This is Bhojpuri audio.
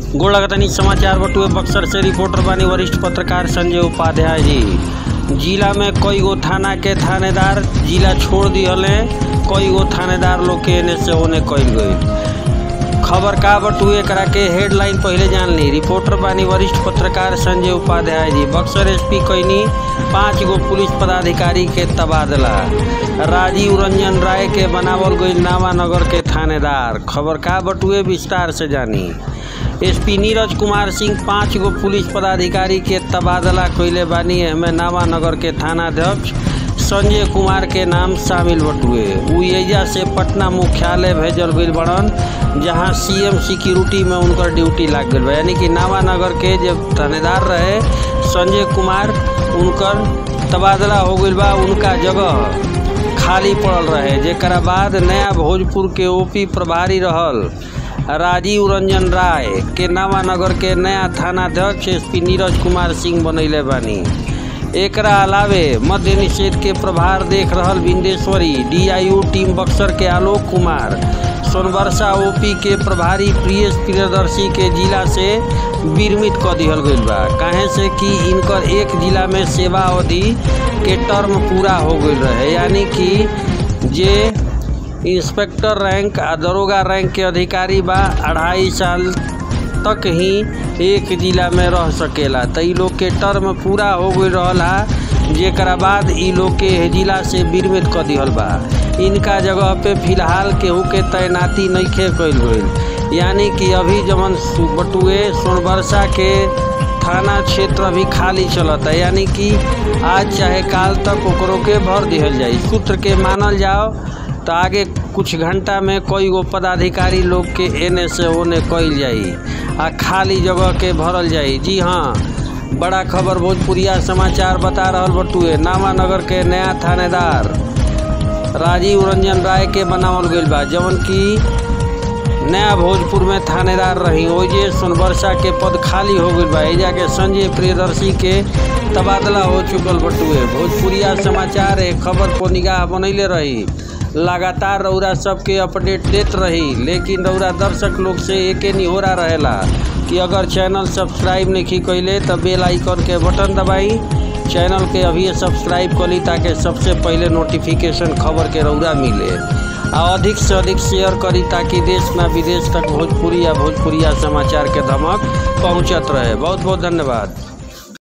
गोड़ लगतनी समाचार बटुए बक्सर से रिपोर्टर बानी वरिष्ठ पत्रकार संजय उपाध्याय जी जिला में कई गो थाना के थानेदार जिला छोड़ दिहले कई गो थानेदार लोग के एने से ओने कइल गई खबर का बटुए एकरा के हेडलाइन पहले जान ली रिपोर्टर बानी वरिष्ठ पत्रकार संजय उपाध्याय जी बक्सर एसपी कैनी पाँच गो पुलिस पदाधिकारी के तबादला राजीव रंजन राय के बनावल गई नावानगर के थानेदार खबर का बटुए विस्तार से जानी एसपी नीरज कुमार सिंह पाँच गो पुलिस पदाधिकारी के तबादला कैले बानी एहमे नावानगर के थानाध्यक्ष संजय कुमार के नाम शामिल बटुए उ एजा से पटना मुख्यालय भेजल गई बड़न जहां सीएम सिक्योरिटी में उनकर ड्यूटी लाग गई बा यानी कि नावानगर के जब थानेदार रहे संजय कुमार उनकर तबादला हो गई बा उनका जगह खाली पड़ल रहे जेकरा बाद नया भोजपुर के ओपी प्रभारी रहल राजीव रंजन राय के नावानगर के नया थानाध्यक्ष एसपी नीरज कुमार सिंह बनैले बानी एकरा अलावे मद्य निषेध के प्रभार देख रहल बिंदेश्वरी डीआईयू टीम बक्सर के आलोक कुमार सोनबरसा ओपी के प्रभारी प्रियेश प्रियदर्शी के जिला से विरमित क दिहल गईल बा काहे से कि इनकर एक जिला में सेवा अवधि के टर्म पूरा हो गईल रहे यानी कि जे इंस्पेक्टर रैंक आ दरोगा रैंक के अधिकारी बा अढ़ाई साल तक ही एक जिला में रह सकेला त इ लोग के टर्म पूरा हो गई रहल हा जेकरा बाद इ लोग के जिला से विरमित क दिहल बा इनका जगह पे फिलहाल केहू के तैनाती नइखे कइल गईल यानी कि अभी जवन बटुए सोनबरसा के थाना क्षेत्र अभी खाली चलता यानी कि आज चाहे काल तक ओकरो के भर दिहल जाई सूत्र के मानल जाओ तो आगे कुछ घंटा में कई गो पदाधिकारी लोग के एने से ओने कइल जाई आ खाली जगह के भरल जाई जी हाँ बड़ा खबर भोजपुरिया समाचार बता रहल बटुए नावानगर के नया थानेदार राजीव रंजन राय के बनावल गईल बा जवन की नया भोजपुर में थानेदार रही ओजे सोनबरसा के पद खाली हो गईल बा एजा के संजय प्रियदर्शी के तबादला हो चुकल बटुए भोजपुरिया समाचार है खबर को निगाह बनैले रही लगातार रौरा सबके अपडेट देत रही लेकिन रौरा दर्शक लोग से एके निहोरा रहेला कि अगर चैनल सब्सक्राइब नहीं कैले तो बेल आइकन के बटन दबाई चैनल के अभी सब्सक्राइब करी ताकि सबसे पहले नोटिफिकेशन खबर के रौरा मिले आ अधिक से अधिक शेयर करी ताकि देश में विदेश तक भोजपुरी या भोजपुरिया समाचार के धमक पहुंचत रहे बहुत बहुत धन्यवाद